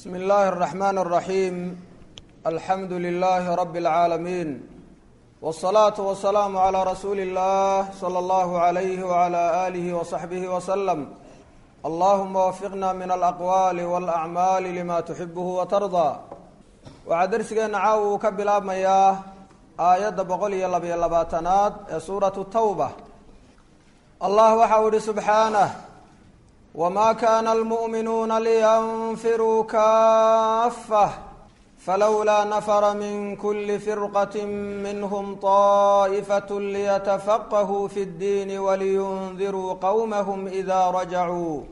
bsmi اllahi الرaxman الraxim alxamdu lilahi rab اlcaalamiin wالصalaaةu wasalaamu عlى rasuuli اllah slى اllahu عalayh wعlى alih وصaxbih wslm allahuma wafiqna min alaqwaali wاlacmaali lima tuxibuhu watardaa waxaa dersigeena caawa uu ka bilaabmayaa aayadda boqol iyo labiyo labaatanaad ee suuratu tawba allah waxau ihi subxaanah wma kana almu'minuuna liyanfiruu kaafah falowlaa nafara min kuli firqat minhm طa'ifaة liyatafaqahuu fi اddiin waliyundiruu qowmahm ida rajacuu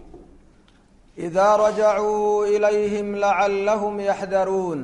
ida rajacuu ilayhim lacalahm yaxdaruun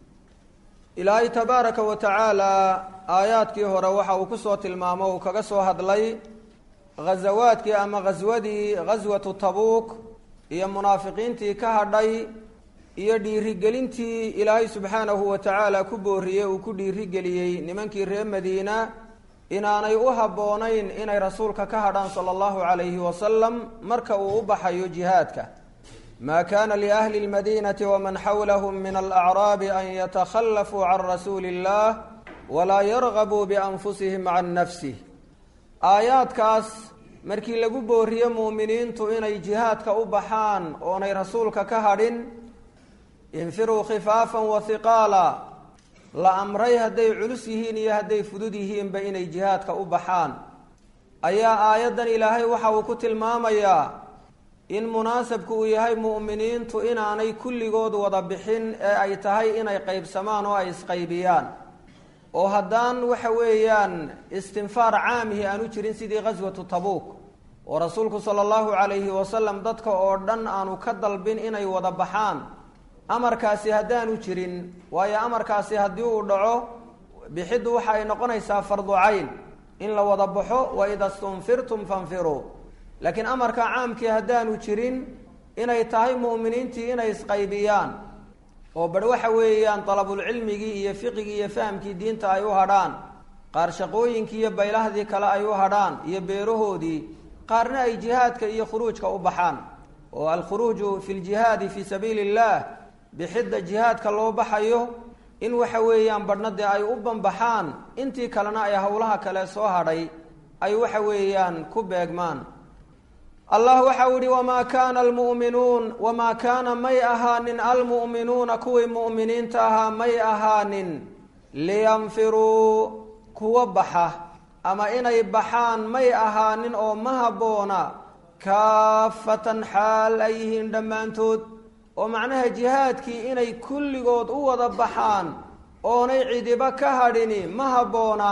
ilaahay tabaaraka wa tacaala aayaadkii hore waxa uu kusoo tilmaamo uu kaga soo hadlay ghazawaadkii ama ghaswadii ghaswatu tabuuk iyo munaafiqiintii ka hadhay iyo dhiirigelintii ilaahay subxaanahu wa tacaala ku booriyey uu ku dhiirigeliyey nimankii reer madiina inaanay u habboonayn inay rasuulka ka hadhaan sala allahu calayhi wasalam marka uu u baxayo jihaadka maa kana liahli lmadiinati waman xawlahum min alacraabi an yatakhallafuu can rasuuli illah walaa yargabuu bianfusihim can nafsih aayaadkaas markii lagu booriye muuminiintu inay jihaadka u baxaan oonay rasuulka ka hadhin infiruu khifaafan wa hiqaala la amray hadday culus yihiin iyo hadday fudud yihiinba inay jihaadka u baxaan ayaa aayaddan ilaahay waxa uu ku tilmaamayaa in munaasabku uu yahay mu'miniintu inaanay kulligood wada bixin ee ay tahay inay qaybsamaan oo ay isqaybiyaan oo haddaan waxa weeyaan istinfaar caamihi aanu jirin sidii ghaswatu tabuuk oo rasuulku sala allahu calayhi wasalam dadka oo dhan aanu ka dalbin inay wada baxaan amarkaasi haddaanu jirin waayo amarkaasi haddii uu dhaco bixiddu waxa ay noqonaysaa fardu cayn in la wada baxo wa ida stunfirtum fanfiruu laakiin amarka caamkii haddaanu jirin inay tahay mu'miniintii inay isqaybiyaan oo bar waxa weeyaan dalabulcilmigii iyo fiqigii iyo fahamkii diinta ay u hadhaan qaar shaqooyinkii iyo baylahdii kale ay u hadhaan iyo beerahoodii qaarna ay jihaadka iyo khuruujka u baxaan oo alkhuruuju fi ljihaadi fii sabiili illah bixidda jihaadka loo baxayo in waxa weeyaan badhna dee ay u banbaxaan intii kalena ay howlaha kale soo hadhay ay waxa weeyaan ku beegmaan allah waxau ihi wamaa kaana almu'minuun wamaa kaana may ahaanin almu'minuuna kuwii mu'miniinta ahaa may ahaanin liyanfiruu kuwa baxa ama inay baxaan may ahaanin oo ma habboona kaafatan xaal ay yihiin dhammaantood oo macnaha jihaadkii inay kulligood u wada baxaan oonay cidiba ka hadhini ma habboona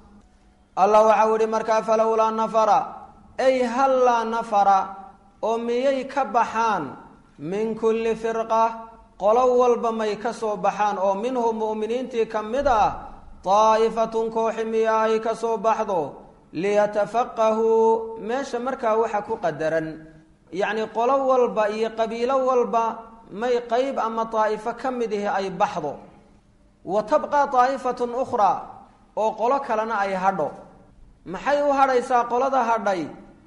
allah waxau ihi markaa falowlaa nafara ay hallaa nafara oo miyay ka baxaan min kulli firqa qolo walba may ka soo baxaan oo minhum mu'miniintii ka mid ah daa'ifatun kooxi miya ay ka soo baxdo liyatafaqahuu meesha markaa waxa ku qadaran yacni qolo walba iyo qabiilo walba may qeyb ama daa'ifo ka mid ihi ay baxdo wa tabqaa daa'ifatun ukhraa oo qolo kalena ay hadho maxay u hadhaysaa qolada hadhay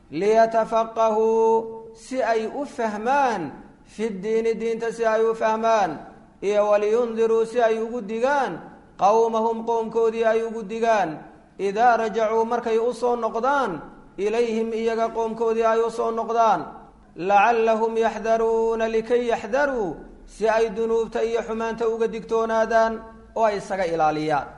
liyatafaqahuu si ay u fahmaan fi ddiini diinta si ay u fahmaan iyo waliyundiruu si ay ugu digaan qowmahum qoomkoodii ay ugu digaan idaa rajacuu markay u soo noqdaan ilayhim iyaga qoomkoodii ay u soo noqdaan lacallahum yaxdaruuna likay yaxdaruu si ay dunuubta iyo xumaanta uga digtoonaadaan oo ay isaga ilaaliyaan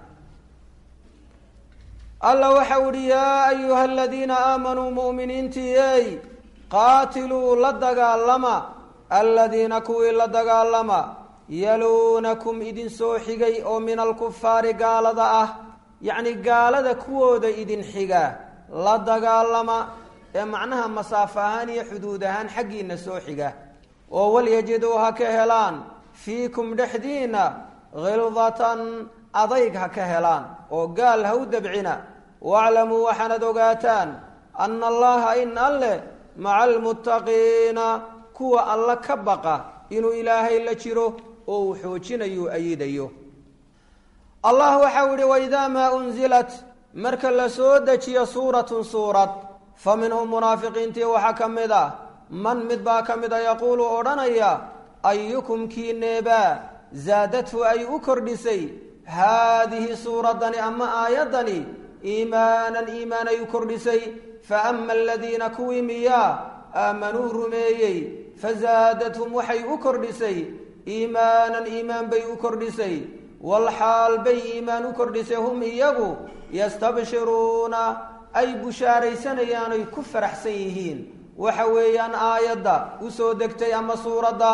alla waxau ihi yaa ayuha aladiina aamanuu mu'miniintii ey qaatiluu la dagaalama aladiina kuwii la dagaalama yaluunakum idin soo xigay oo min alkufaari gaalada ah yacni gaalada kuwooda idin xiga la dagaalama ee macnaha masaafo ahaan iyo xuduud ahaan xaggiina soo xiga oo walyajiduu ha ka helaan fiikum dhexdiina khildatan adayg ha ka helaan oo gaal ha u dabcina waaclamuu waxaanad ogaataan ana allaha in alleh maca almuttaqiina kuwa alla ka baqa inuu ilaahay la jiro oo uu xoojinayo ayidayo allah waxau ihi waidaa maa unzilat marka la soo dejiyo suuratun suurad fa minhum munaafiqiintii waxaa ka mid ah man mid baa ka mid a yaquulu odhanaya ayukum kiineebaa zaadathu ay u kordhisay haadihi suuraddani ama aayaddani iimaanan iimaan ay u kordhisay fa ama aladiina kuwii miyaa aamanuu rumeeyey fazaadathum waxay u kordhisay iimaanan iimaan bay u kordhisay walxaal bay iimaan u kordhisay hum iyagu yastabshiruuna ay bushaaraysanayaan ay ku faraxsan yihiin waxa weeyaan aayadda u soo degtay ama suuradda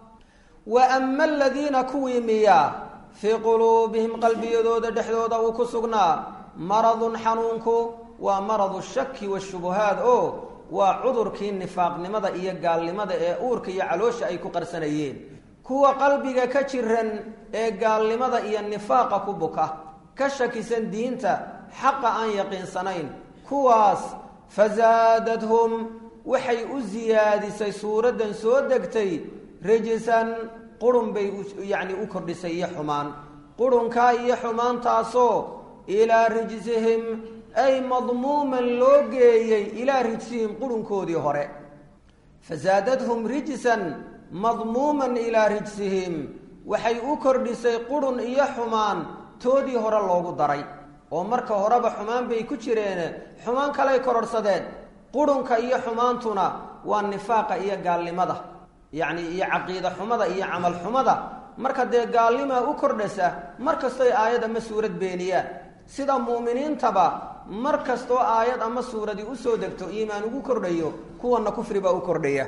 wa ama aladiina kuwii miyaa fii quluubihim qalbiyadooda dhexdooda uu ku sugnaa maradun xanuunku waa maradu shaki washubuhaad oo waa cudurkii nifaaqnimada iyo gaalnimada ee uurka iyo caloosha ay ku qarsanayeen kuwa qalbiga ka jiran ee gaalnimada iyo nifaaqa ku buka ka shakisan diinta xaqa aan yaqiinsanayn kuwaas fasaadathum waxay u siyaadisay suuraddan soo degtay rijisan qurun bay yacni u kordhisay iyo xumaan qurunkaa iyo xumaantaasoo ilaa rijsihim ay madmuuman loo geeyey ilaa rijsihim qurunkoodii hore fasaadathum rijsan madmuuman ilaa rijsihim waxay u kordhisay qurun iyo xumaan toodii hore loogu daray oo marka horeba xumaan bay ku jireen xumaan kaley kororhsadeen qurunka iyo xumaantuna waa nifaaqa iyo gaalnimada yacni iyo caqiida xumada iyo camal xumada marka dee gaalnimaa u kordhasa mar kastoy aayad ama suurad beeniyaan sida mu'miniintaba mar kastoo aayad ama suuradii usoo degto iimaan ugu kordhayo kuwana kufribaa u kordhaya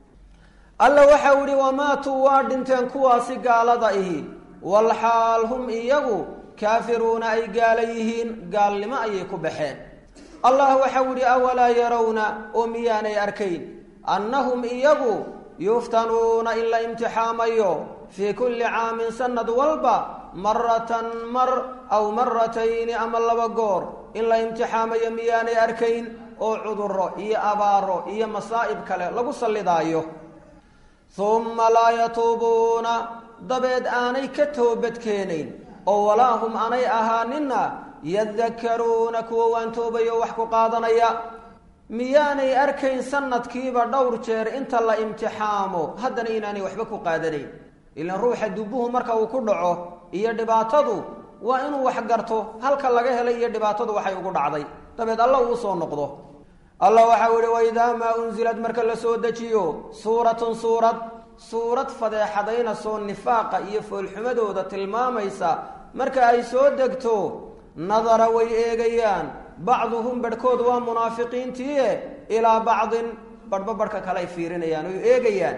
alla waxau ihi wamaatuu waa dhinteen kuwaasi gaalada ihi walxaal hum iyagu kaafiruuna ay gaala yihiin gaalnimo ayay ku baxeen allah waxau ihi awalaa yarawna oo miyaanay arkayn annahum iyagu yuftanuuna in la imtixaamayo fii kulli caamin sanad walba maratan mar aw maratayni ama laba goor in la imtixaamayo miyaanay arkayn oo cuduro iyo abaaro iyo masaa'ib kale lagu sallidaayo humma laa yatuubuuna dabeed aanay ka toobadkeenayn oo walaa hum aanay ahaanina yadakaruuna kuwa waan toobayo wax ku qaadanaya miyaanay arkayn sanadkiiba dhowr jeer inta la imtixaamo haddana inaanay waxba ku qaadanayn ilaan ruuxa dubuhu marka uu ku dhaco iyo dhibaatadu waa inuu wax garto halka laga helay iyo dhibaatadu waxay ugu dhacday dabeed alla uu soo noqdo allah waxau ihi waidaa maa unsilad marka la soo dejiyo suuratun suurad suurad fadeexadaynasoo nifaaqa iyo foolxumadooda tilmaamaysa marka ay soo degto nadara way eegayaan bacduhum barhkood waa munaafiqiintiie ilaa bacdin barhba barhka kale ay fiirinayaan oy eegayaan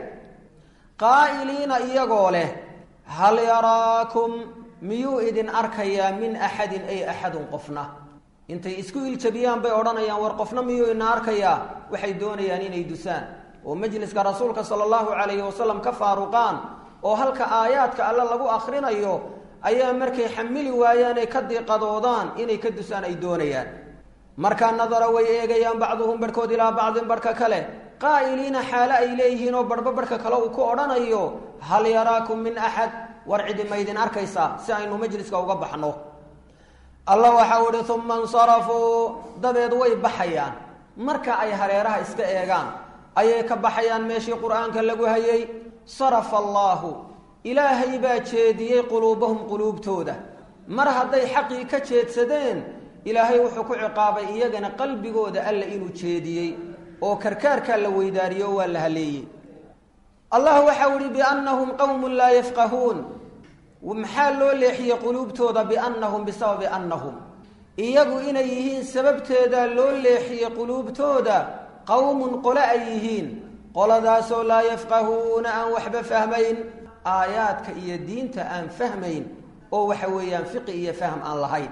qaa'iliina iyagoo leh hal yaraakum miyuu idin arkayaa min axadin ay axadun qofna intay isku iljabiyaan bay odhanayaan war qofna miyuu ina arkayaa waxay doonayaan inay dusaan oo majliska rasuulka sala allahu calayhi wasalam ka faaruqaan oo halka aayaadka alle lagu akhrinayo ayaa markay xamili waayaan ay ka diiqadoodaan inay ka dusaan ay doonayaan markaa nadara way eegayaan bacduhum barhkood ilaa bacdin barhka kale qaa'iliina xaale ay leeyihiin oo barhba barhka kale uu ku odhanayo hal yaraakum min axad war cidi ma ydin arkaysaa si aynu majliska uga baxno alla waxau ihi uma insarafuu dabeed way baxayaan marka ay hareeraha iska eegaan ayay ka baxayaan meeshii qur-aanka lagu hayay sarafa allaahu ilaahay baa jeediyey quluubahum quluubtooda mar hadday xaqii ka jeedsadeen ilaahay wuxuu ku ciqaabay iyagana qalbigooda alla inuu jeediyey oo karkaarkaa la weydaariyo oo waa la haleeyey allah waxau ihi biannahum qowmun laa yafqahuun maxaa loo leexiyey quluubtooda biannahum bisababi annahum iyagu inay yihiin sababteeda loo leexiyey quluubtooda qowmun qole ay yihiin qoladaasoo laa yafqahuuna aan waxba fahmayn aayaadka iyo diinta aan fahmayn oo waxa weeyaan fiqi iyo fahm aan lahayn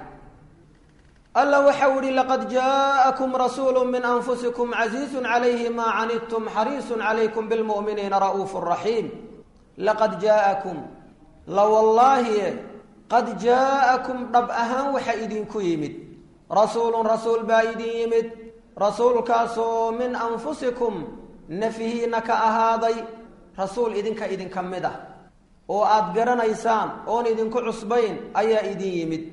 alla waxau ihi laqad jaa'akum rasuulu min anfusikum casiizun calayhi maa canidtum xariisun calaykum bilmu'miniina ra'uufu raxiim laqad jaa'akum la wallaahi qad jaa'akum dhab ahaan waxa idinku yimid rasuulun rasuul baa idin yimid rasuulkaasoo min anfusikum nafihiina ka ahaaday rasuul idinka idinka mid ah oo aada garanaysaan oon idinku cusbayn ayaa idin yimid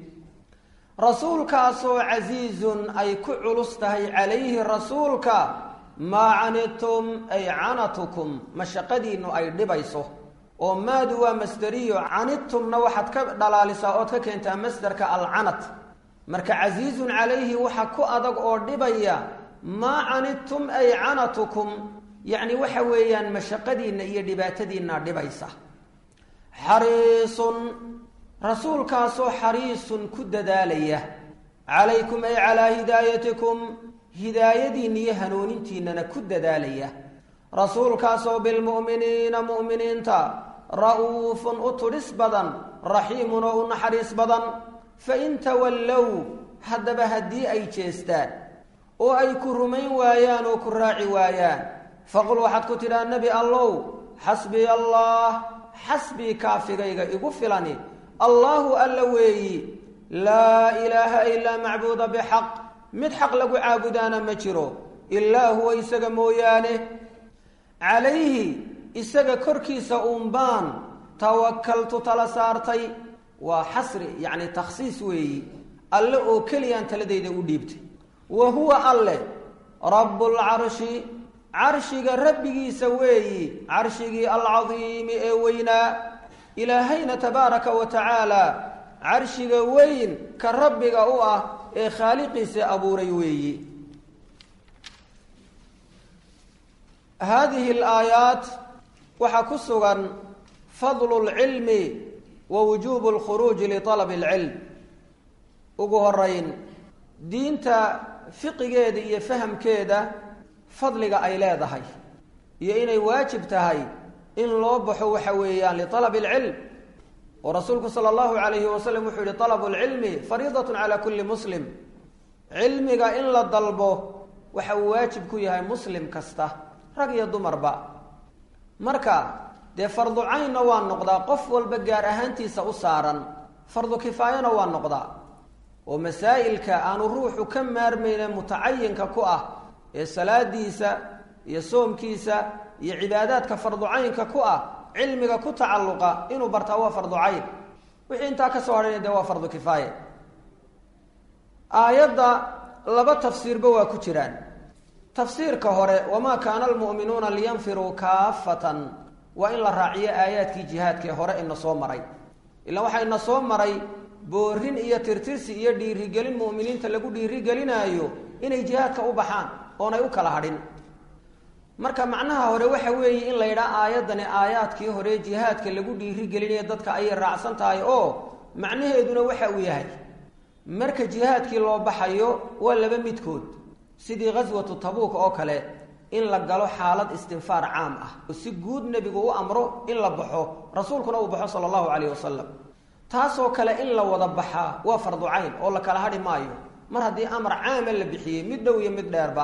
rasuulkaasoo casiizun ay ku culus tahay calayhi rasuulka maa canidtum ay canatukum mashaqadiinnu ay dhibayso oo maadu waa masderiyo canidtumna waxaad ka dhalaalisaa ood ka keentaa masderka alcanad marka casiizun calayhi waxa ku adag oo dhibaya maa canidtum ay canatukum yacni waxa weeyaan mashaqadiinna iyo dhibaatadiinna dhibaysa xariisun rasuulkaasoo xariisun ku dadaalaya calaykum ay calaa hidaayatikum hidaayadiinna iyo hanuunintiinnana ku dadaalaya rasuulkaasoo bilmu'miniina mu'miniinta ra'uufun u tudhis badan raxiimun oo u naxariis badan fa in tawallow haddaba haddii ay jeestaan oo ay ku rumayn waayaan oo ku raaci waayaan faqul waxaad ku tidhaa nebi allow xasbiya allah xasbii kaafigayga igu filani allaahu alla weeyi laa ilaaha ilaa macbuuda bixaq mid xaq lagu caabudaana ma jiro ilaa huwa isaga mooyaane calayhi isaga korkiisa uunbaan tawakaltu tala saartay waa xasri yacni takhsiis weeyi alle oo keliyaan taladayda u dhiibtay wa huwa alle rabbulcarshi carshiga rabbigiisa weeyi carshigii alcadiimi ee weynaa ilaahayna tabaaraka wa tacaala carshiga weyn ka rabbiga u ah ee khaaliqiisa abuuray weeyi haadihi alaayaat waxaa ku sugan fadlu lcilmi wa wujuubu lkhuruuji lialabi alcilm ugu horeyn diinta fiqigeeda iyo fahamkeeda fadliga ay leedahay iyo inay waajib tahay in loo baxo waxa weeyaan lialabi alcilm oo rasuulku sala allahu calayhi wasalam wuxuu yihi alabu lcilmi fariidatun cala kulli muslim cilmiga in la dalbo waxa uu waajib ku yahay muslim kasta rag iyo dumarba marka dee fardu caynna waa noqdaa qof walba gaar ahaantiisa u saaran fardu kifaayana waa noqdaa oo masaa'ilka aanu ruuxu ka maarmayne mutacayinka ku ah ee salaadiisa iyo soomkiisa iyo cibaadaadka fardu caynka ku ah cilmiga ku tacalluqa inuu bartaa waa fardu cayn wixii intaa ka soo hadhayna dee waa fardu kifaaya aayadda laba tafsiirba waa ku jiraan tafsiirka hore wamaa kaana almu'minuuna liyanfiruu kaafatan waa in la raaciyo aayaadkii jihaadkaee hore ina soo maray ilaan waxaa ina soo maray boorin iyo tirtirsi iyo dhiirigelin mu'miniinta lagu dhiirigelinaayo inay jihaadka u baxaan oonay u kala hadhin marka macnaha hore waxa weeye in la yidhaha aayaddani aayaadkii hore jihaadka lagu dhiirigelinayo dadka ayay raacsan tahay oo macnaheeduna waxa uu yahay marka jihaadkii loo baxayo waa laba midkood sidii ghaswatu tabuuk oo kale in la galo xaalad istinfaar caam ah oo si guud nebigu u amro in la baxo rasuulkuna uu baxo sala allahu calayhi wasalam taasoo kale in la wada baxaa waa fardu cayn oo la kala hadhi maayo mar haddii amar caama la bixiyey mid dhow iyo mid dheerba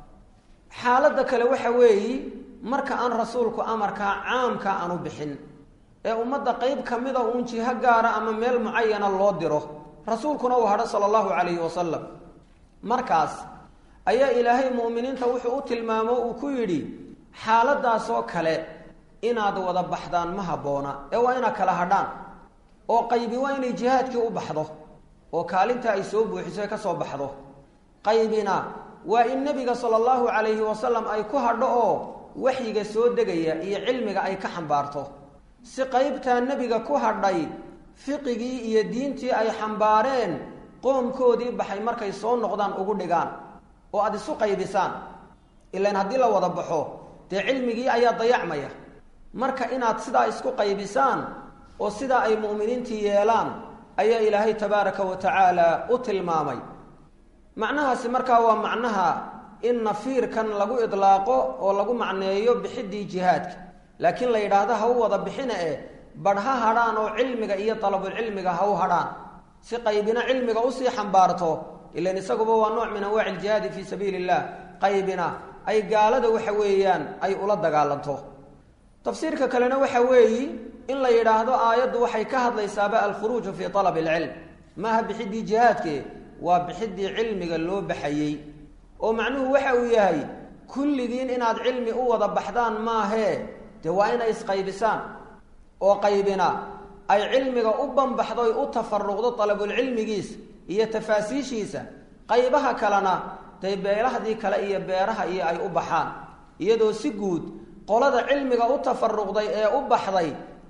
xaaladda kale waxa weeyi marka aan rasuulku amarkaa caamka aanu bixin ee ummadda qeyb ka mida uun jiho gaara ama meel mucayana loo diro rasuulkuna uu hadho sala allahu calayhi wasalam markaas ayaa ilaahay mu'miniinta wuxuu u tilmaamo uu ku yidhi xaaladaasoo kale inaad wada baxdaan ma habboona ee waa inaad kala hadhaan oo qaybi waa inay jihaadkii u baxdo oo kaalinta ay soo buuxiso ka soo baxdo qaybina waa in nebiga sala allahu calayhi wasalam ay ku hadho oo waxyiga soo degaya iyo cilmiga ay ka xambaarto si qaybtaa nebiga ku hadhay fiqigii iyo diintii ay xambaareen qoomkoodii baxay markay soo noqdaan ugu dhigaan oo aada isu qaybisaan ilaan haddii la wada baxo dee cilmigii ayaa dayacmaya marka inaad sidaa isku qaybisaan oo sidaa ay mu'miniintii yeelaan ayaa ilaahay tabaaraka wa tacaala u tilmaamay macnahaasi markaa waa macnaha in nafiirkan lagu idlaaqo oo lagu macneeyo bixiddii jihaadka laakiin la yidhaahdo ha u wada bixina eh badh ha hadhaan oo cilmiga iyo dalabulcilmiga ha u hadhaan si qaybina cilmiga usii xambaarto ilan isaguba waa nooc min anwaaci iljihaadi fii sabiili illah qaybina ay gaalada waxa weeyaan ay ula dagaalanto tafsiirka kalena waxa weeyi in la yidhaahdo aayaddu waxay ka hadlaysaaba alkhuruuju fii alabi alcilm maaha bixiddii jihaadke waa bixiddii cilmiga loo baxayey oo macnuhu waxa uu yahay kulligiin inaad cilmi u wada baxdaan maahee dee waa inay isqaybisaan oo qaybina ay cilmiga u banbaxdoy u tafaruqdo dalabulcilmigiisa iyo tafaasiishiisa qaybaha kalena dee beelahdii kale iyo beeraha iyo ay u baxaan iyadoo si guud qolada cilmiga u tafaruqday ee u baxday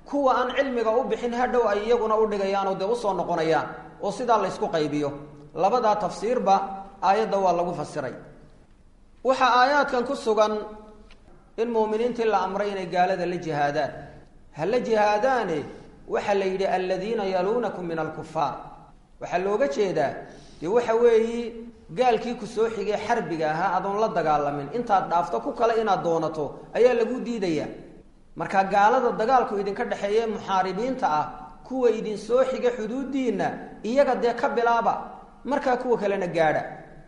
kuwa aan cilmiga u bixin hadhow ay iyaguna u dhigayaan oo dee usoo noqonayaan oo sidaa la ysku qaybiyo labadaa tafsiirba aayadda waa lagu fasiray waxaa aayaadkan ku sugan in muuminiintii la amray inay gaalada la jihaadaan ha la jihaadaane waxaa la yidhi aladiina yaluunakum min alkufaar waxaa looga jeedaa dee waxa weeyi gaalkii ku soo xigay xarbiga ahaa adoon la dagaalamin intaad dhaafto ku kale inaad doonato ayaa lagu diidaya marka gaalada dagaalku idinka dhexeeye muxaaribiinta ah kuwa idin soo xiga xuduudiinna iyaga dee ka bilaaba markaa kuwa kalena gaadha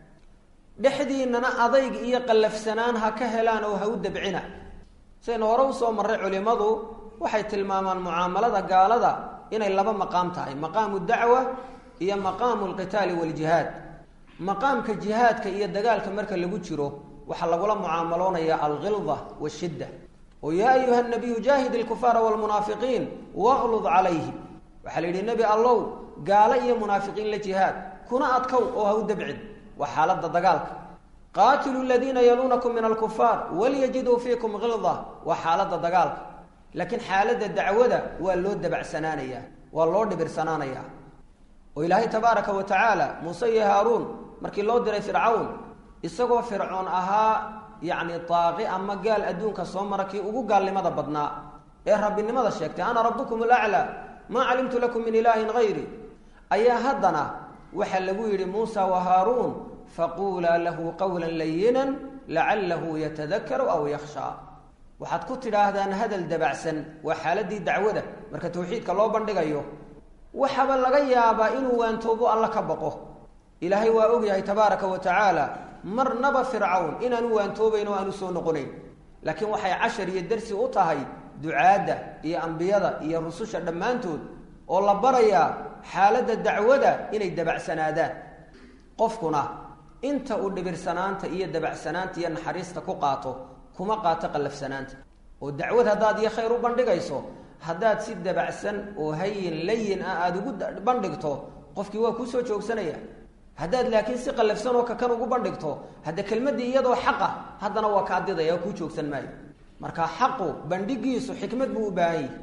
dhexdiinana adayg iyo qallafsanaan ha ka helaan oo ha u dabcina sidaynu hore usoo marray culimmadu waxay tilmaamaan mucaamalada gaalada inay laba maqaam tahay maqaamu dacwa iyo maqaamu alqitaali waljihaad maqaamka jihaadka iyo dagaalka marka lagu jiro waxaa lagula mucaamaloonaya alghilda washidda oo yaa ayuha nabiyu jaahid ilkufaara wlmunaafiqiin waqlud calayhim waxaa la yidhi nebi allow gaalo iyo munaafiqiin la jihaad kuna adkow oo ha u dabcin waa xaaladda dagaalka qaatilu ladiina yaluunakum min alkufaar walyajiduu fiikum hilda waa xaaladda dagaalka laakiin xaaladda dacwada waa loo dabacsanaanaya waa loo dhibirsanaanaya oo ilaahay tabaaraka wa tacaala muuse iyo haaruun markii loo diray fircawn isagoo fircoon ahaa yacni daaqi ama gaal adduunka soo mara kii ugu gaalnimada badnaa ee rabbinimada sheegtay ana rabbukum alaclaa maa calimtu lakum min ilaahin hayri ayaa haddana waxaa lagu yidhi muusa wa haaruun faquulaa lahu qawla layinan lacalahu yatadakaru aw yakhshaa waxaad ku tidhaahdaan hadal dabacsan waa xaaladii dacwada marka tawxiidka loo bandhigayo waxaba laga yaabaa inuu waantoobo alla ka baqo ilaahay waa ogyahay tabaaraka wa tacaala marnaba fircawn inaanu waantoobayn oo aanu soo noqonayn laakiin waxay cashar iyo darsi u tahay ducaadda iyo ambiyada iyo rususha dhammaantood oo la barayaa xaaladda dacwada inay dabacsanaadaan qofkuna inta uu dhibirsanaanta iyo dabacsanaanta iyo naxariista ku qaato kuma qaato qallafsanaanta oo dacwad haddaad iyo khayr u bandhigayso haddaad si dabacsan oo hayin layin ah aada ugu bandhigto qofkii waa kuusoo joogsanaya haddaad laakiin si qallafsan oo kakan ugu bandhigto hadda kelmaddii iyadoo xaqa haddana waa kaa didaya oo kuu joogsan maayo marka xaqu bandhigiisu xikmad buu u baahan yahi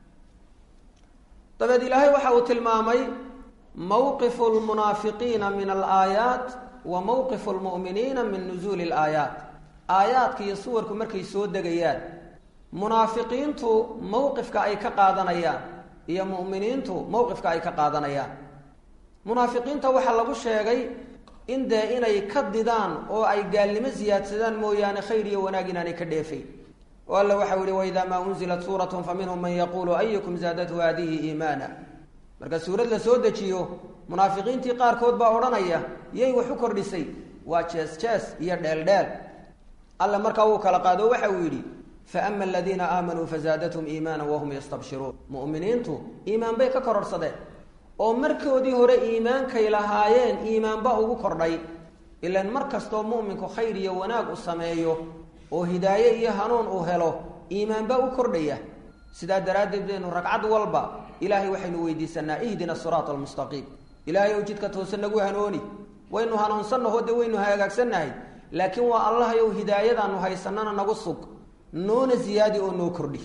dabeed ilaahay waxa uu tilmaamay mawqifu lmunaafiqiina min alaayaat wa mawqifu lmu'miniina min nusuuli alaayaat aayaadka iyo suwarku markay soo degayaan munaafiqiintu mowqifka ay ka qaadanayaan iyo mu'miniintu mowqifka ay ka qaadanayaan munaafiqiinta waxaa lagu sheegay in dee inay ka didaan oo ay gaalnimo siyaadsadaan mooyaane khayr iyo wanaag inaanay ka dheefayn oo alla waxau yihi waidaa maa unzilat suuratun fa minhum man yaquulu ayukum zaadathu haadihi iimaana marka suurad la soo dejiyo munaafiqiintii qaarkood baa odhanaya yay wax u kordhisay waa jees jees iyo dheeldheel alla markaa wuu kala qaado waxa uu yidhi faama aladiina aamanuu fazaadathum iimaana wahum yastabshiruun mu'miniintu iimaan bay ka kororhsadeen oo markoodii hore iimaankay lahaayeen iimaanba ugu kordhay ilaan mar kastoo mu'minku khayr iyo wanaag u sameeyo oo hidaaye iyo hanuun uu helo iimaanbaa u kordhaya sidaa daraaddeed baynu ragcad walba ilaahay waxaynu weydiisanaa ihdina siraata almustaqiim ilaahay ow jidka toose nagu hanooni waynu hanuunsannaho dee waynu hagaagsannahay laakiin waa allahayow hidaayadaanu haysanana nagu sug noona ziyaadi oo noo kordhi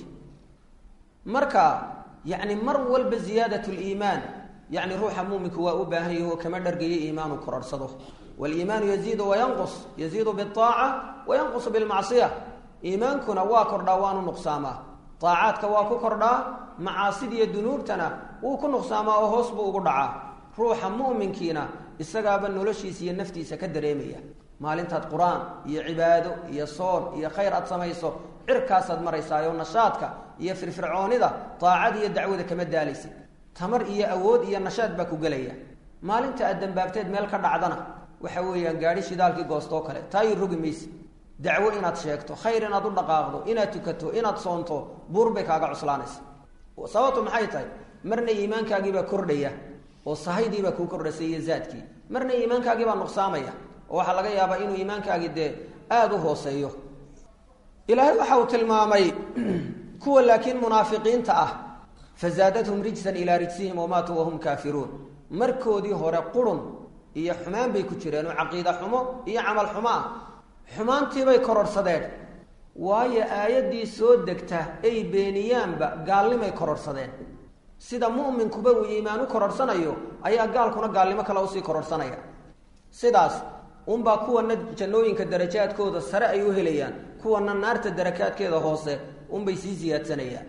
marka yacni mar walba ziyaadat liimaan yacni ruuxa muuminku waa u baahan yahi oo kama dhargayo iimaanu kororhsado waliimaanu yaziidu wayanqus yaziidu biaaca wayanqusu bilmacsiya iimaankuna waa kordhaa waanu nuqsaamaa aacaadka waa ku kordhaa macaasidiiyo dunuubtana wuu ku nuqsaamaa oo hoos buu ugu dhacaa ruuxa mu'minkiina isagaaba noloshiisa iyo naftiisa ka dareemaya maalintaad qur-aan iyo cibaado iyo soon iyo khayr aad samayso cirkaasaad maraysaayoo nashaadka iyo firfircoonida daacad iyo dacwada kama daalaysid tamar iyo awood iyo nashaad baa ku gelaya maalinta aad dambaabteed meel ka dhacdana waxa weeyaan gaadhi shidaalkii goostoo kale taayi rogi mayse dacwo inaad sheegto khayr inaad u dhaqaaqdo inaad tukato inaad soonto buur bay kaaga cuslaanaysa sababtu maxay tahay marna iimaankaagiibaa kordhaya oo sahaydiibaa kuu kordhasay iyo zaadkii marna iimaankaagiibaa nuqsaamaya oo waxaa laga yaabaa inuu iimaankaagi dee aada u hooseeyo ilaahay waxa uu tilmaamay kuwa laakiin munaafiqiinta ah fazaadathum rijsan ilaa rijsihim wamaatuu wahum kaafiruun markoodii hore qurun iyo xumaan bay ku jireen oo caqiida xumo iyo camal xumo ah xumaantiibay kororhsadeen waayo aayaddii soo degta ay beeniyaanba gaalnimay kororhsadeen sida mu'minkuba uu iimaan u kororhsanayo ayaa gaalkuna gaalnimo kale usii kororhsanaya sidaas unbaa kuwana jannooyinka darajaadkooda sare ay u helayaan kuwana naarta darakaadkeeda hoose unbay sii siyaadsanayaan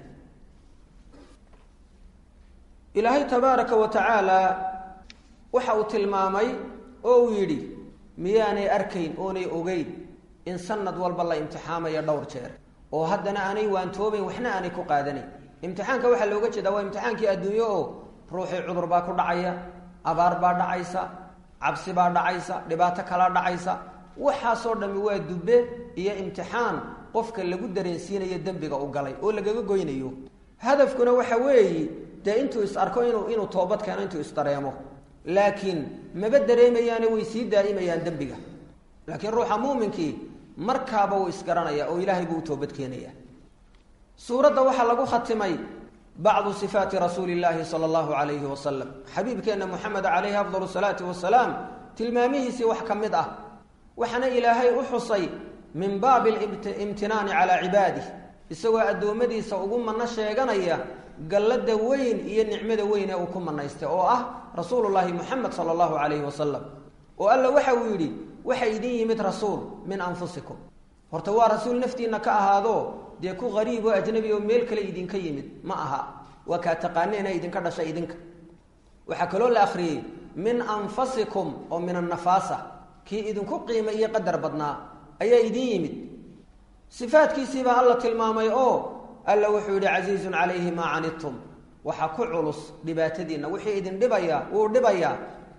ilaahay tabaaraka wa tacaala waxa uu tilmaamay oo uu yidhi miyaanay arkayn oonay ogeyn in sanad walba la imtixaamayo dhowr jeer oo haddana aanay waantoobayn waxna aanay ku qaadanayn imtixaanka waxaa looga jeedaa waa imtixaankii adduunyo oo ruuxii cudur baa ku dhacaya abaar baa dhacaysa cabsi baa dhacaysa dhibaato kalaa dhacaysa waxaasoo dhammi waa dubbe iyo imtixaan qofka lagu dareensiinayo dembiga u galay oo lagaga goynayo hadafkuna waxa weeyi dee intuu is arko inuu inuu toobad keeno intuu isdareemo laakiin maba dareemayaane way sii daa'imayaan dembiga laakiin ruuxa muuminkii markaaba wuu isgaranaya oo ilaahay buu u toobad keenaya suuradda waxaa lagu khatimay bacdu sifaati rasuuli llaahi sala allahu calayhi wasalam xabiibkeenna moxamed calayhi afdal salaatu wasalaam tilmaamihiisii wax ka mid ah waxaana ilaahay u xusay min baabi imtinaani calaa cibaadih isagoo addoommadiisa ugu manno sheeganaya gallada weyn iyo nicmada weyn ee uu ku manaystay oo ah rasuulullaahi moxamed sala allahu calayhi wasalam oo alla waxa uu yidhi waxa idin yimid rasuul min anfusikum horta waa rasuul naftiinna ka ahaado dee ku qariib oo ajnabi oo meel kale idinka yimid ma aha waa kaa taqaaneena idinka dhashay idinka waxaa kaloo la akhriyey min anfasikum oo min annafaasa kii idinku qiima iyo qadar badnaa ayaa idin yimid sifaadkiisiibaa alla tilmaamay oo alla wuxuu yihi casiizun calayhi maa canidtum waxaa ku culus dhibaatadiinna wixii idin dhibaya wuu dhibayaa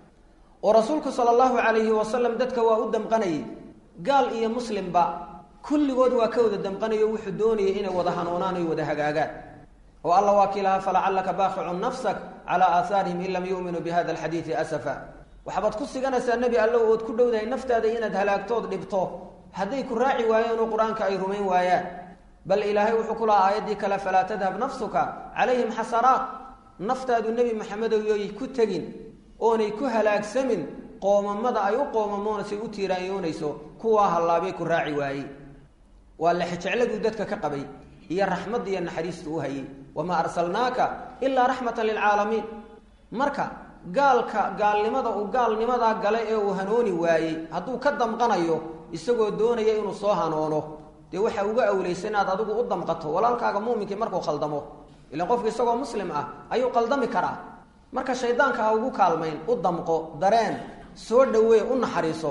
oo rasuulku sala allahu calayhi wasalam dadka waa u damqanayay gaal iyo muslimba kulligood waa ka wada damqanayo wuxuu doonayay inay wada hanuunaan oy wada hagaagaan oo alla waa kii lahaa falacallaka baaqicun nafsak calaa aahaarihim in lam yu'minuu bi hada alxadiidi asafa waxbaad ku siganaysaa nebi allow ood ku dhowdahay naftaada inaad halaagtood dhibto hadday ku raaci waayeen oo qur-aanka ay rumayn waayaan bal ilaahay wuxuu ku lahaa aayaddii kale falaa tadhab nafsuka calayhim xasaraat naftaadu nebi maxamedow yoy ku tegin oonay ku halaagsamin qoomamada ay u qoomamoonasay u tiiraanyoonayso kuwaa hallaabay ku raaci waayey waa lexjecladuu dadka ka qabay iyo raxmadda iyo naxariistu u hayay wamaa arsalnaaka ilaa raxmatan lilcaalamiin marka gaalka gaalnimada uu gaalnimadaa gale ee uu hanooni waayey hadduu ka damqanayo isagoo doonaya inuu soo hanoono dee waxaa uga awlaysa inaad adigu u damqato walaalkaaga muuminkii markuu khaldamo ilaan qofku isagoo muslim ah ayuu qaldami karaa marka shaydaanka ha ugu kaalmayn u damqo dareen soo dhawee u naxariiso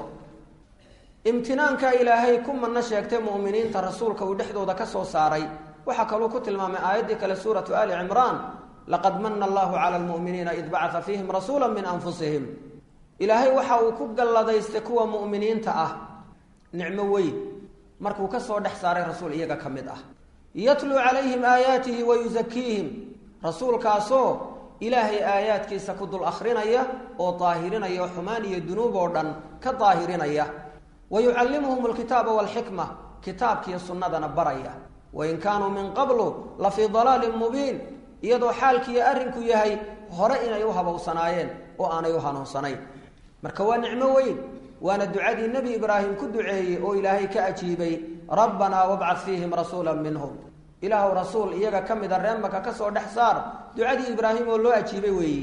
imtinaanka ilaahay ku manno sheegtay mu'miniinta rasuulka uu dhexdooda ka soo saaray waxaa kaluu ku tilmaamay aayaddii kale suuratu ali cimraan laqad mana allahu cala almu'miniina id bacata fiihim rasuula min anfusihim ilaahay waxa uu ku galladaystay kuwa mu'miniinta ah nicmo weyn markuu ka soo dhex saaray rasuul iyaga ka mid ah yatluu calayhim aayaatihi wa yusakiihim rasuulkaasoo ilaahay aayaadkiisa ku dul akhrinaya oo daahirinaya oo xumaan iyo dunuub oo dhan ka daahirinaya wa yucallimuhum alkitaaba walxikma kitaabkiiyo sunnadana baraya wain kaanuu min qablu la fii dalaalin mubiin iyadoo xaalkiiyo arrinku yahay hore inay u habowsanaayeen oo aanay u hanuunsanayn marka waa nicmo weyn waana ducadii nebi ibraahim ku duceeyey oo ilaahay ka ajiibay rabbanaa wabcad fiihim rasuula minhum ilaahw rasuul iyaga ka mida reemaka ka soo dhex saar ducadii ibraahim oo loo ajiibay weeyi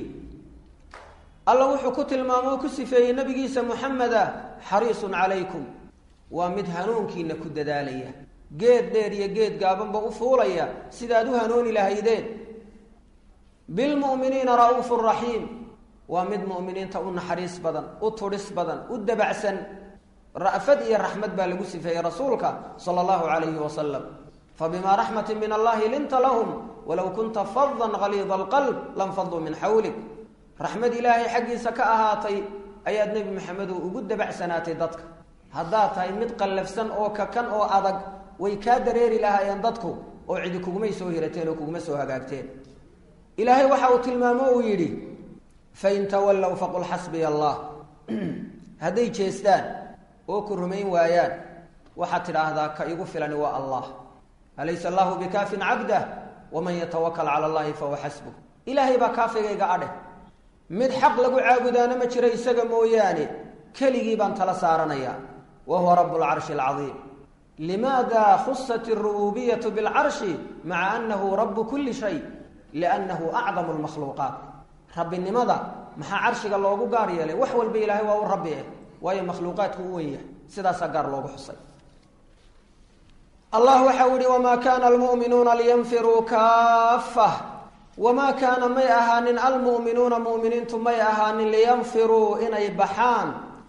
alla wuxuu ku tilmaamo oo ku sifeeyey nebigiisa muxameda xariisun calaykum waa mid hanuunkiina ku dadaalaya geed dheer iyo geed gaabanba u fuulaya sidaad u hanuuni lahaydeen bilmu'miniina ra'uufu raxiim waa mid mu'miniinta u naxariis badan u tudhis badan u dabacsan ra'fad iyo raxmad baa lagu sifeeyey rasuulka sala allahu calayhi wasalam fabimaa raxmatin min allahi linta lahum walow kunta fadan haliida alqalb lanfaduu min xawlik raxmad ilaahay xaggiisa ka ahaatay ayaad nebi maxamedow ugu dabacsanaatay dadka haddaad tahay mid qallafsan oo kakan oo adag way kaa dareeri lahaayeen dadku oo cidi kugumay soo hirateen oo kuguma soo hagaagteen ilaahay waxa uu tilmaamo uu yidhi fain tawallow faqul xasbiya allah hadday jeestaan oo ku rumayn waayaan waxaad tidhaahdaa ka igu filani waa allah alaysa allahu bikaafin cabdah waman yatawakal cala allahi fahuwa xasbuh ilaahay baa kaafigayga adheh mid xaq lagu caabudaana ma jiro isaga mooyaane keligii baan tala saaranayaa wa huwa rabu lcarshi alcadiim limaada khusat alrububiyatu bilcarshi maca annahu rabu kuli shay liannahu acdamu lmakhluuqaat rabbinimada maxaa carshiga loogu gaar yeelay wax walba ilaahay waa u rabbi eh waayo makhluuqaadku u wen yahay sidaasaa gaar loogu xusay allah waxa u yihi wamaa kaana almu'minuuna liyanfiruu kaafah wamaa kaana may ahaanin almu'minuuna mu'miniintu may ahaanin liyanfiruu inay baxaan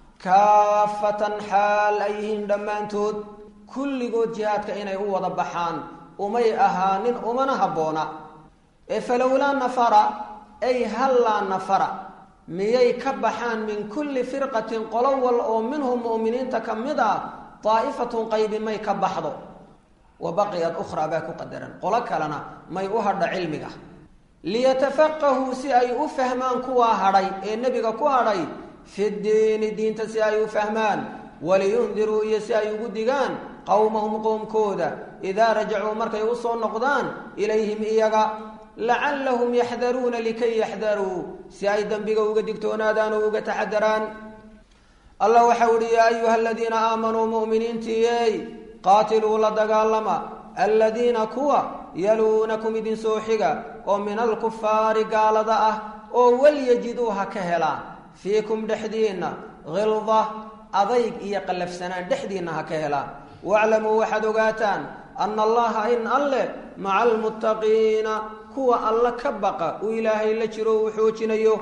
kaafatan xaal ay yihiin dhammaantood kulligood jihaadka inay u wada baxaan umay ahaanin umana habboona ee falowlaa nafara ay hallaa nafara miyay ka baxaan min kulli firqatin qolo wal oo minhum mu'miniinta ka mid ah daa'ifatun qaybi may ka baxdo wa baqiyat ukhraa baa ku qadaran qolo kalena may u hadha cilmiga liyatafaqahuu si ay u fahmaan kuwaa hadhay ee nebiga ku hadhay fi ddiini diinta si ay u fahmaan waliyundiruu iyo si ay ugu digaan qowmahum qoomkooda idaa rajacuu markay u soo noqdaan ilayhim iyaga lacallahum yaxdaruuna likay yaxdaruu si ay dembiga uga digtoonaadaan oo uga taxadaraan allah waxau ihi yaa ayuha aladiina aamanuu mu'miniintiiyey qaatiluu la dagaalama aladiina kuwa yaluunakum idin soo xiga oo min alkufaari gaalada ah oo walyajiduu ha ka helaan fiikum dhexdiinna hilda adayg iyo qallafsanaan dhexdiinna ha ka helaan waclamuu waxaad ogaataan ana allaha in alleh maca almuttaqiina kuwa alla ka baqa uu ilaahay la jiro uu xoojinayo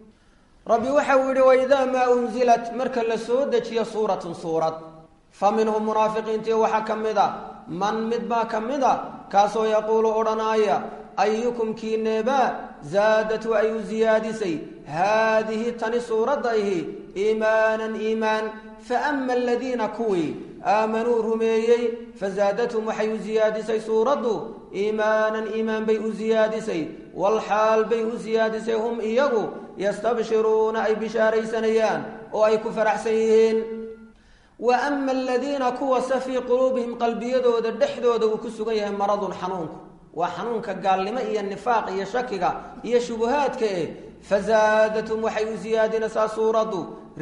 rabbi waxa uu yihi waidaa maa unzilat marka la soo dejiyo suuratun suurad fa minhum munaafiqiintii waxaa ka mid a man mid baa ka mid a kaasoo yaquulu odhanaaya ayukum kiineebaa zaadatu ay u siyaadisay haadihi tani suuradda ihi iimaanan iimaan faama aladiina kuwii aamanuu rumeeyey fazaadathum waxay u siyaadisay suuraddu iimaanan iimaan bay u siyaadisay walxaal bay u siyaadisay hum iyagu yastabshiruuna ay bishaaraysanayaan oo ay ku faraxsan yihiin wa ama aladiina kuwase fii quluubihim qalbiyadooda dhexdooda uu ku sugan yahay maradun xanuunku waa xanuunka gaalnimo iyo nifaaq iyo shakiga iyo shubuhaadka eh fazaadathum waxay u siyaadinaysaa suuraddu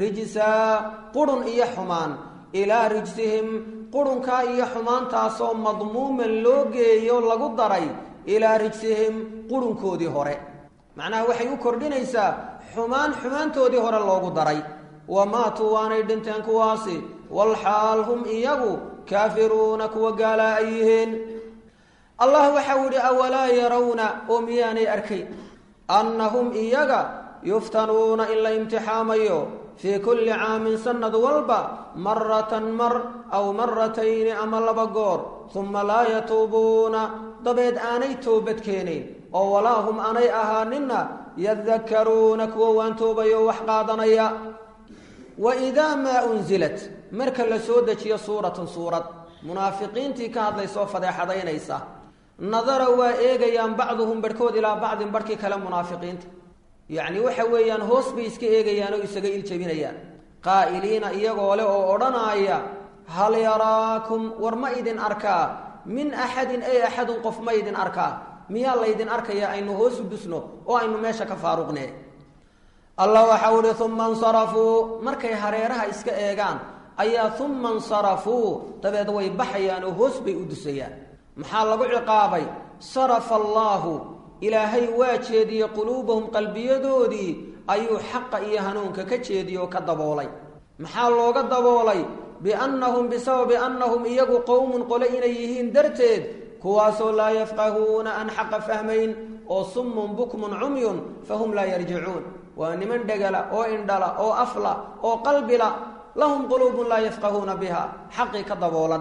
rijsaa qurun iyo xumaan ilaa rijsihim qurunkaa iyo xumaantaasoo madmuuman loo geeyo lagu daray ilaa rijsihim qurunkoodii hore macnaha waxay u kordhinaysaa xumaan xumaantoodii hore loogu daray wamaatuu waanay dhinteen kuwaasi walxaal hum iyagu kaafiruuna kuwa gaalaa ay yihiin allah waxau yihi awalaa yarawna oo miyaanay arkayn annahum iyaga yuftanuuna in la imtixaamayo fii kulli caamin sanad walba maratan mar aw maratayni ama laba goor uma laa yatuubuuna dabeed aanay toobad keenayn oo walaa hum aanay ahaaninna yadakaruuna kuwa waan toobayo wax qaadanaya wa idaa maa unzilat marka la soo dejiyo suuratun suurad munaafiqiintii ka hadlaysoo fadeexadaynaysa nadara waa eegayaan bacduhum barhkood ilaa bacdin barhkii kale munaafiqiinta yacni waxa weeyaan hoos bay iska eegayaan oo isaga iljabinayaan qaa'iliina iyagoo leh oo odhanaaya hal yaraakum war ma idin arkaa min axadin ay axadun qof ma idin arkaa miyaa laydin arkaya aynu hoos u dusno oo aynu meesha ka faaruqne allah waxau ihi uma insarafuu markay hareeraha iska eegaan ayaa uma insarafuu dabeed way baxayaan oo hoos bay u dusayaan maxaa lagu ciqaabay sarafa allaahu ilaahay waa jeediyey quluubahum qalbiyadoodii ayuu xaqa iyo hanuunka ka jeediyey oo ka daboolay maxaa looga daboolay biannahum bisababi annahum iyagu qowmun qole inay yihiin darteed kuwaasoo laa yafqahuuna aan xaqa fahmayn oo summun bukmun cumyun fahum laa yarjicuun waa niman dhegala oo indhala oo afla oo qalbila lahum quluubun laa yafqahuuna biha xaqii ka daboolan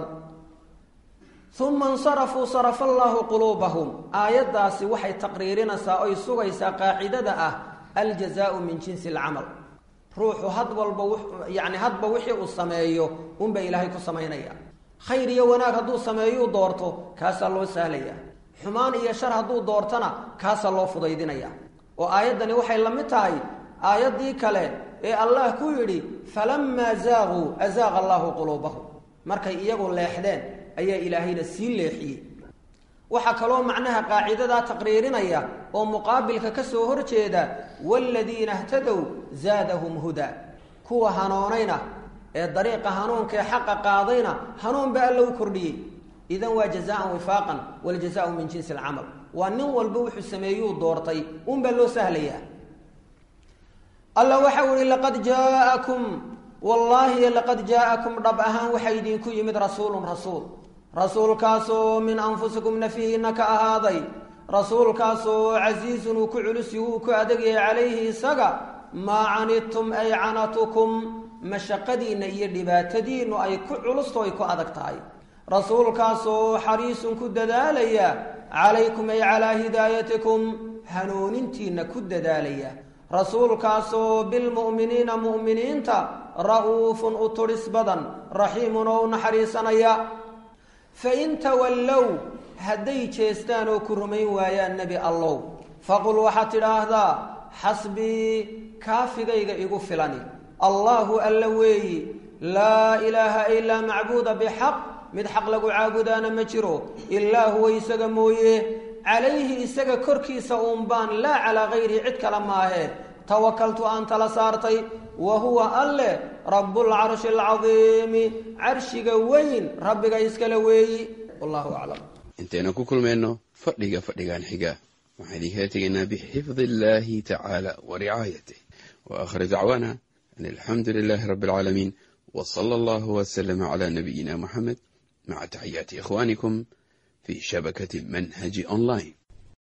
uma insarafuu sarafa allaahu quluubahum aayaddaasi waxay taqriirinaysaa oy sugaysaa qaacidada ah aljazaau min jinsi alcamal ruuxu had walba yani hadba wixii uu sameeyo unba ilaahay ku samaynaya khayr iyo wanaag hadduu sameeyuu doorto kaasaa loo sahlaya xumaan iyo shar hadduu doortona kaasaa loo fudaydinaya oo aayaddani waxay la mid tahay aayaddii kale ee allah ku yidhi falamaa zaaquu azaaqa allaahu quluubahum markay iyagu leexdeen ayaa ilaahayna sii leexiyey waxaa kaloo macnaha qaacidadaa taqriirinaya oo muqaabilka ka soo horjeeda waaladiina htadow zaadahum hudaa kuwa hanoonayna ee dariiqa hanuunka ee xaqa qaadayna hanuun ba alla u kordhiyey idan waa jazaan wifaaqan waljazaau min jinsi alcamal waa nin walba wuxuu sameeyuu doortay unbaa loo sahlayaa alla waxau ihi laqad jaa'akum wallaahi laqad jaa'akum dhab ahaan waxaa idinku yimid rasuulun rasuul rasuulkaasoo min anfusikum nafihiina ka ahaaday rasuulkaasoo casiizun uu ku culusi wuu ku adegyahay calayhi isaga maa canidtum ay canatukum mashaqadiinna iyo dhibaatadiinnu ay ku culusto ay ku adag tahay rasuulkaasoo xariisun ku dadaalaya calaykum ay calaa hidaayatikum hanuunintiinna ku dadaalaya rasuulkaasoo bilmu'miniina mu'miniinta ra'uufun u tudhis badan raxiimun oo u naxariisanaya fain tawallow hadday jeestaan oo ku rumayn waayaan nebi allow faqul waxaad tidhaahdaa xasbii kaafigayga igu filani allaahu alla weeyi laa ilaaha ilaa macbuuda bixaq mid xaq lagu caabudaana ma jiro ilaa huwa isaga mooye calayhi isaga korkiisa uun baan laa calaa hayrihi cid kale maahee tawakaltu aan tala saartay wa huwa alle rabbulcarshi alcadiimi carshiga weyn rabbiga iskale weeyi wallahu aclam intaynu ku kulmayno fadhiga fadhigan xiga waxaan idinkala tegaynaa bixifdi illaahi tacaala wa ricaayatih wa aakhir dacwaana an alxamdu lilaahi rabbi alcaalamiin wa sala allahu wasalama calaa nabiyina muxamed maca taxiyaati ikhwaanikum fii shabakati manhaji online